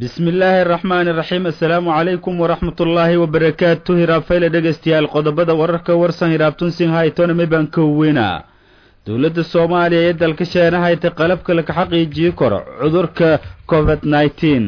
bismi illaahi araxmaani iraxiim assalaamu calaykum waraxmat ullaahi wabarakaatu hiraabfayle dhegaystayaal qodobada wararka warsan hiraabtunsin haytona baan ka weynaa dowladda soomaaliya ee dalka sheena haytay qalabka laka xaqiijiyi karo cudurka covid nneteen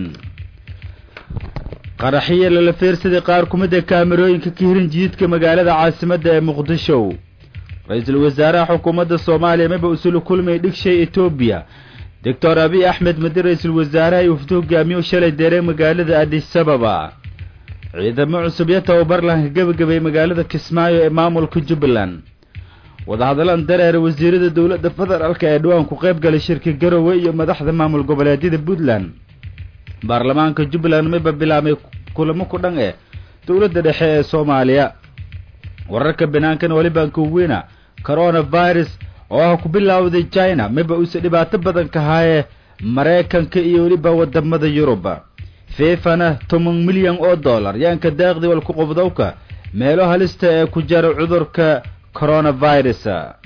qaraxiya lala feersaday qaar kumid a kaamerooyinka ka hirin jididka magaalada caasimadda ee muqdisho ra-iisul wasaaraha xukuumadda soomaaliya maba usula kulmay dhigshay etoobiya doctor abiy axmed madi ra-iisul wasaaraha uu fito hogaamiyo shalay deeray magaalada adisababa ciidamo cusub iyo tababar lahanka gebagabay magaalada kismaayo ee maamulka jubbaland wadahadalan dareer wasiirada dowladda federaalk ee dhawaan ku qayb galay shirka garowe iyo madaxda maamul goboleedyada puntland baarlamaanka jubbaland mayba bilaabmay kulamo ku dhan eh dowladda dhexe ee soomaaliya wararka banaankan walibaan ka weyna coronavirus oo ah ku bilowday china mayba uuse dhibaato badan ka haye maraykanka iyo weliba wadamada yurub fifana toban milyan oo dollar yaanka daaqdi walku qobdowka meelo halista ee ku jara cudurka coronavirus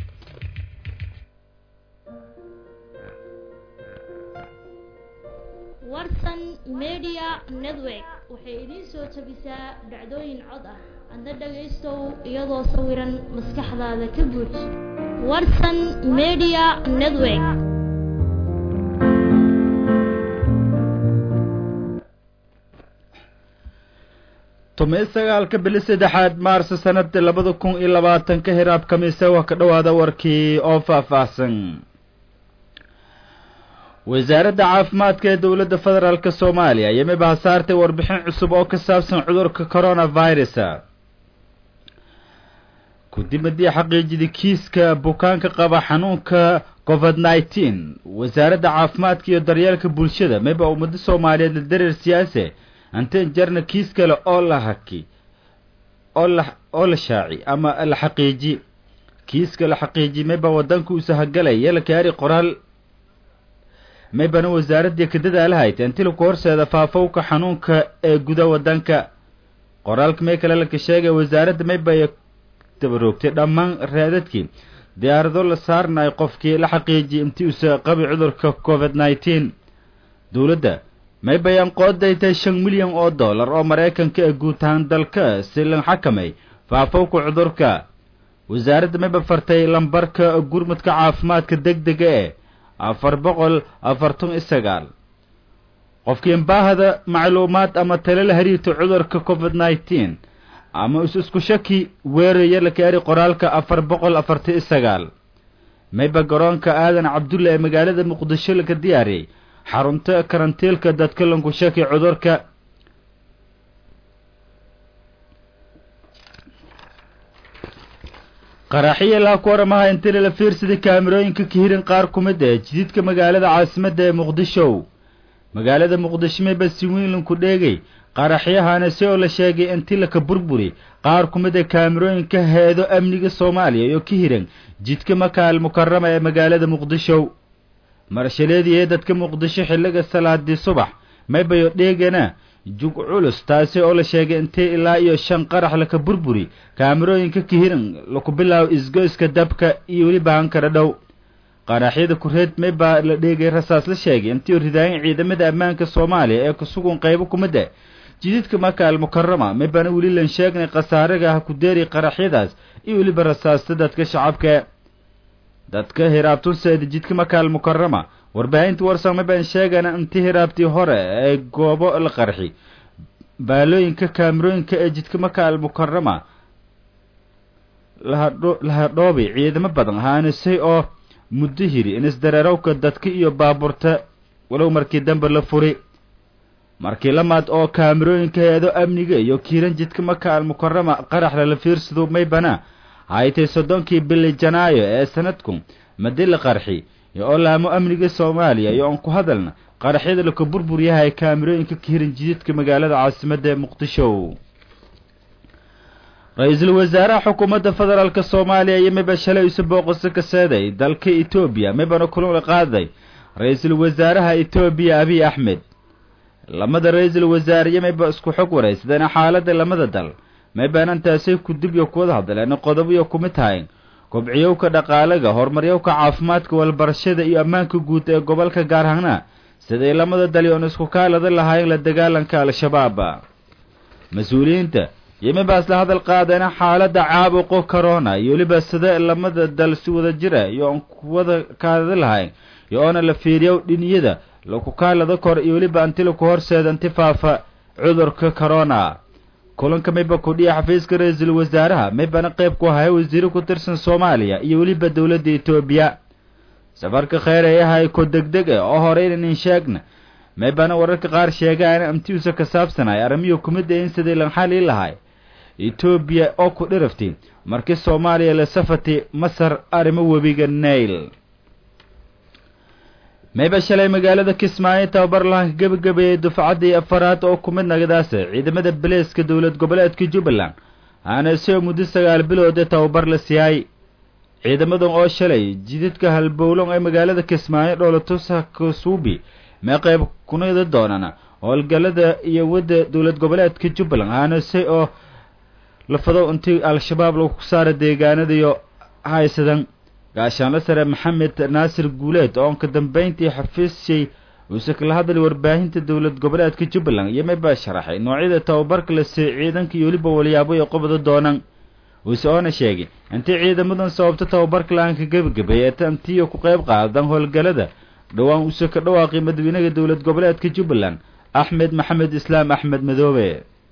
warsan media network waxay idiin soo tabisaa dhacdooyin cod ah adna dhagaystow iyadoo sawiran maskaxdaada ka buuj warsan media network toban sagaalka bili saddexaad maarso sanada labada kun iyo labaatanka hiraab kamiise waa ka dhowaada warkii oo faahfaahsan wasaaradda caafimaadka ee dowladda federaalk soomaaliya iyo miba hasaartay warbixin cusub oo ka saabsan cudurka coronavirus kudibadii xaqiijida kiiska bukaanka qaba xanuunka covid nneteen wasaaradda caafimaadka iyo daryeelka bulshada miba ummado soomaaliyeed la dareer siyaase anteen jarna kiis kale oo la haki oo la oo la shaaci ama la xaqiiji kiiska la xaqiiji mayba wadanka uu sahagalay yala kaari qoraal maybana wasaaraddii ka dadaalahayd antilabka horseeda faafowka xanuunka ee guda wadanka qoraalka may kale laka sheegay wasaaradda maybay dabaroogtay dhammaan raadadkii diyaarado la saarnayo qofkii la xaqiijiyay intii usa qabi cudurka covid nneteen dowladda may bayaan qoodaytay shan milyan oo dollar oo maraykanka ee guud ahaan dalka si lan xakamay faafowka cudurka wasaaradda mayba fartay lambarka gurmudka caafimaadka deg dega ee afar boqol afartan iyo sagaal qofkiin baahda macluumaad ama tale la hariirta cudurka covid nneteen ama is isku shaki weeraya la kaari qoraalka afar boqol afartan iyo sagaal mayba garoonka aadan cabdulla ee magaalada muqdisho laga diyaariyey xarunta karantiilka dadka lanku shaki cudurka qaraxiya laa ku waramaha intila la fiirsaday kaamirooyinka ka hirin qaar ku mid ee jididka magaalada caasimadda ee muqdisho magaalada muqdisho mayba si weyn lanku dheegay qaraxyahana si oo la sheegay inti laka burburi qaar ku mid a kaamirooyinka heedo amniga soomaaliya iyo ka hiran jidka makaal mukarama ee magaalada muqdisho marshaleedii ee dadka muqdisho xilliga salaadii subax maybayo dheegana jug culus taasi oo la sheegay intee ilaa iyo shan qarax laka burburi kaamirooyinka ka hiran laku bilaabo isgoyska dabka iyo weli baahankara dhow qaraxyada kureed maybaa la dheegay rasaas la sheegay intii ridaayin ciidamada ammaanka soomaaliya ee kusugun qaybo kumid ah jididka makaal mukarama maybana weli lan sheegnay khasaaraga ha ku deeri qaraxyadaas iyo weliba rasaasta dadka shacabka dadka hiraabtunseeda jidka makaal mukarama warbaahinta warsan maybaan sheegana inti hiraabtii hore ee goobo la qarxi baalooyinka kaamirooyinka ee jidka makaal mukarama lahadhoobi ciidamo badan haanisay oo muddo hiri inisdareerowka dadka iyo baaburta walow markii dambe la furi markii lamaad oo kaamirooyinka heedo amniga iyo kiiran jidka makaal mukarama qarax lala fiirsado maybana haytay soddonkii bili janaayo ee sanadku madi la qarxi oo laamo amniga soomaaliya iyo oon ku hadalna qaraxyada laka burbur yahay kaamirooyinka ka hiran jididka magaalada caasimadda ee muqdisho ra-iisul wasaaraha xukuumadda federaalk soomaaliya iyo miba shalay isu booqaso ka seeday dalka etoobiya mibana kulan qaaday ra-iisul wasaaraha etoobiya abiy axmed lamada ra-iisul wasaare iyo miba isku xog waraysadeen xaaladda lamada dal maybaanantaasay kudib iyo kuwada hadleen qodobiyo kumid tahay kobciyowka dhaqaalaga horumaryowka caafimaadka walbarashada iyo ammaanka guud ee gobolka gaar ahaana siday lamada dali oon isku kaalada lahayn la dagaalanka al-shabaab mas-uuliyiinta yemibaas la hadal qaadana xaaladda caabuqo corona iyo weliba sida lamada dal si wada jira iyo oon kuwada kaalada lahayn iyo oona la fiiriyo dhiniyada laku kaalada kor iyo weliba anti laku horseeda anti faafa cudurka corona kulanka mayba kudhiya xafiiska ra-iisul wasaaraha maybana qayb ku ahay wasiiro ku tirsan soomaaliya iyo weliba dowladda etoobiya safarka kheyr ee ahay ko degdeg ah oo hore inanin sheegna maybana wararka qaar sheegaan amtiusa ka saabsanay arrimiyo kumid in sidii lan xali lahay etoobiya oo ku dhiraftay markii soomaaliya la safatay masar arrimo webiga nail mayba shalay magaalada kismaayo tababar lahanka gebagabeeyey dufcaddii afaraad oo ku mid nagadaasa ciidamada beleeska dowlad goboleedka jubbaland aana soo muddo sagaal bilood ee tababar la siiyay ciidamadan oo shalay jididka halbowlon ee magaalada kismaayo dhoolatusa kasuubi mee qayb kunida doonana howlgallada iyo wadda dowlad goboleedka jubbaland aanase oo lafado intii al-shabaab lagu saara deegaanadiyo haysadan gaashaanla sare maxamed naasir guuleed oo ka dambayntii xafiisyay uuse kala hadlay warbaahinta dowlad goboleedka jubbaland iyo maybaa sharaxay noocyada tababarka la siiyey ciidanka iyo weliba walyaabo ay qobda doonaan uuse oona sheegay intii ciidamadan sababto tababarka la-aanka gebagabeeyey tantiyo ku qayb qaadan howlgallada dhowaan uuse ka dhawaaqay madaxweynaha dowlad goboleedka jubbaland axmed maxamed islaam axmed madoobe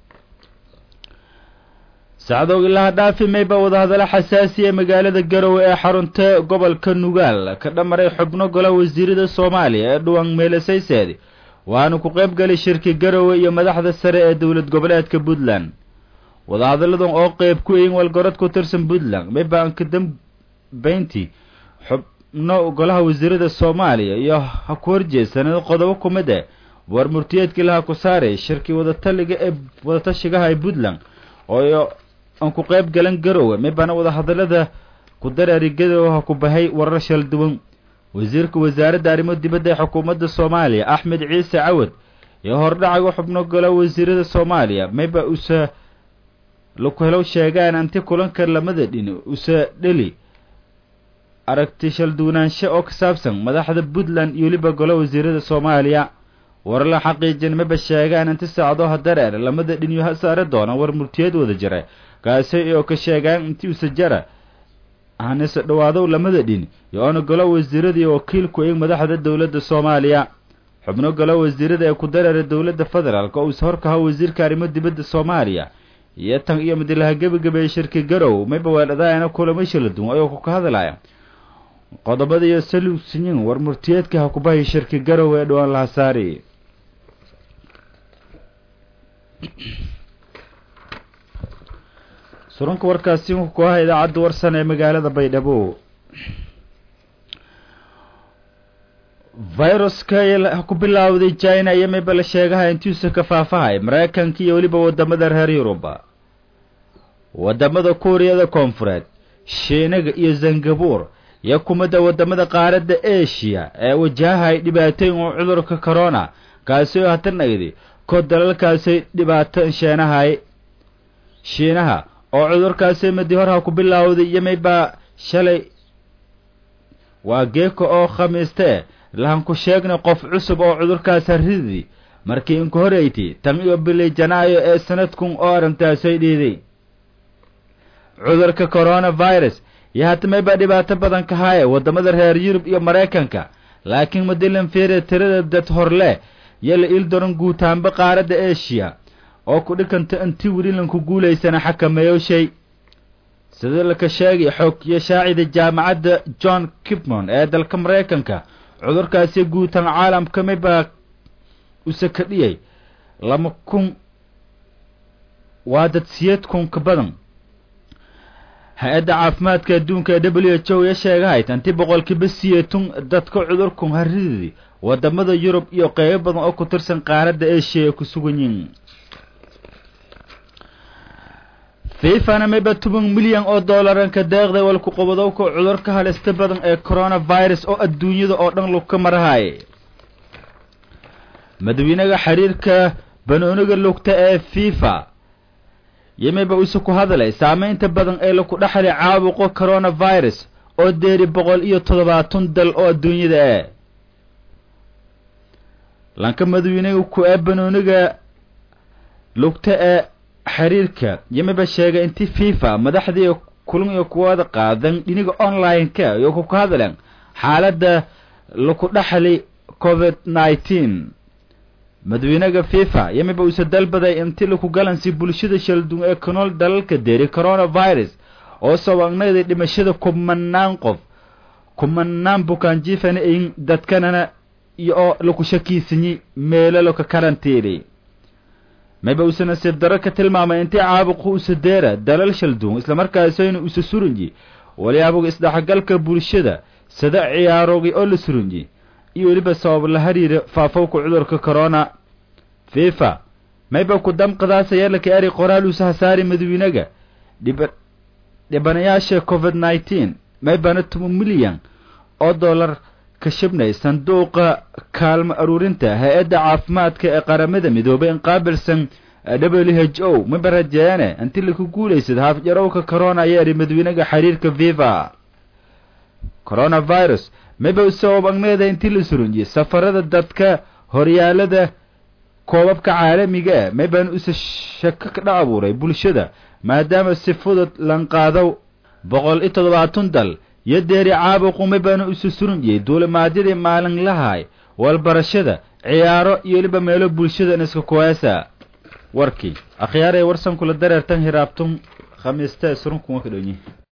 sacdoog ilaha dhaafi mayba wadahadalo xasaasiya magaalada garowe ee xarunta gobolka nugaal ka dhamaray xubno gola wasiirada soomaaliya ee dhuwan meelasayseedi waana ku qayb galay shirki garowe iyo madaxda sare ee dowlad goboleedka puntland wadahadalladan oo qeyb ku eyin walgorod ku tirsan puntland mayba aan ka dambayntii xubno golaha wasiirada soomaaliya iyo ha ku horjeesanado qodobo ku mid eh war murtiyeedkii laha ku saaray shirki wadataliga ee wadatashigaha ee puntland oo aan ku qayb galan garowe maybana wadahadallada ku dareeri garowe ha ku bahay warar shal duwan wasiirka wasaaradda arrimo dibadda ee xukuumadda soomaaliya axmed ciise cawad iyo hordhacaga xubno gola wasiirada soomaaliya mayba usa laku helow sheegaan anti kulanka lamada dhin usa dheli aragti shal duwanaansho oo ka saabsan madaxda puntland iyo weliba gola wasiirada soomaaliya war la xaqiijin maba sheegaan inti saacdo hadareer lamada dhinyo ha saare doona war murtiyeed wada jira kaasi oo ka sheegaan inti usajara hanise dhawaadow lamada dhin iyo oona golo wasiiradii wakiilku eg madaxda dowladda soomaaliya xubno golo wasiirada ee ku dareera dowladda federaalk oo uus horkaha wasiirka arrimo dibadda soomaaliya iyo tan iyo madilaha gebagabeeye shirki garow mayba weeldhadaayana kulamo shala duwan ayoo ku ka hadlaya qodobada iyo salusinyin war murtiyeedka ha kubahay shirki garow ee dhawaan laha saari surunka warkaasi wuxuu ku ahaa idaacadda warsan ee magaalada baydhabo viruska ku bilaawday china iyo mayba la sheegaha intiisa ka faafahay maraykanka iyo weliba wadamada reer yuruba wadamada kuuriyada koonfureed shiinaga iyo zangabuur iyo kumida wadamada qaaradda asia ee wajahahay dhibaatooyin oo cudurka corona kaasi oo hatanagdi ko dalalkaasi dhibaato sheenahay shiinaha oo cudurkaasi madi horha ku bilaawday iyo maybaa shalay waa geeko oo khamiiste lahan ku sheegnay qof cusub oo cudurkaas haridii markii inku horeyti tan iyo bilay janaayo ee sanadkun oo arrintaasay dhiiday cudurka coronavirus iyo hata maybaa dhibaato badan ka haaye waddamada reer yurub iyo maraykanka laakiin madilan fiire tirada dad horle iyo la il doran guutaanba qaaradda asia oo ku dhikanta inti welilanku guulaysana xakameeyo shay sida laka sheegay xog iyo shaacida jaamacadda john kipmon ee dalka maraykanka cudurkaasi guutaan caalamka maybaa use ka dhiyay lama kun waa dad siyeed kun ka badan hay-adda caafimaadka adduunka ee w h o ya sheegahay tanti boqolkiiba siyeetun dadka cudurkun haridii wadamada yurub iyo qeybo badan oo ku tirsan qaaradda asia ay ku sugan yihiin fifana mayba toban milyan oo dollaranka deeqday walku qobadowka cudurka halista badan ee coronavirus oo adduunyada oo dhan lugka marahay madaxweynaha xiriirka banooniga lugta ee fifa iyo mayba use ku hadlay saameynta badan ee laku dhexlay caabuqo coronavirus oo deeri boqol iyo toddobaatan dal oo adduunyada ah lanka madawiinaga ku ee banooniga lugta ee xiriirka yamiba sheegay intii fifa madaxdii kulan iyo kuwada qaadan dhiniga online-ka iyo ku ka hadleen xaaladda laku dhaxli covid nineteen madawiinaga fifa yamiba uuse dalbaday inti laku galansi bulshada shaldun ee ku nool dalalka deeri coronavirus oo sabagnayday dhimashada kumanaan qof kumanaan bukaan jiifana in dadkanana iyo oo laku shakiisanyi meelo laka karantiiri mayba uuse nasiib daro ka tilmaamay intii caabuqu use deera dalal shaldun islamarkaasayna use surunyi waliyaabuga isdhexgalka bulshada sada ciyaaroogay oo la surunyi iyo weliba sabab la hariira faafowka cudurka corona fifa mayba ku damqadaasaya laka eri qoraal uuse hasaari madawiinaga dhiba dhibanayaasha covid nineteen maybana toban milyan oo dollar ka shibnay sanduuqa kaalmo aruurinta hay-adda caafimaadka ee qaramada midoobay in qaabilsan w h o mayba rajeeyane inti laku guulaysad haafjarowka corona ayaa eri madawiinaga xiriirka viva coronavirus mayba sabab agneeda intii la surunjiyey safarada dadka horyaalada koobabka caalamiga ah maybaan use shako ka dha abuuray bulshada maadaama si fudud lanqaado boqol iyo toddobaatan dal iyo deeri caabuqu maybaana use surunjiyey duulimaadyadii maalinlahay walbarashada ciyaaro iyo weliba meelo bulshada iska kuwaasa warkii akhyaarey warsan kula dareertan hiraabtun khamiiste surunkuwa ka dhonyi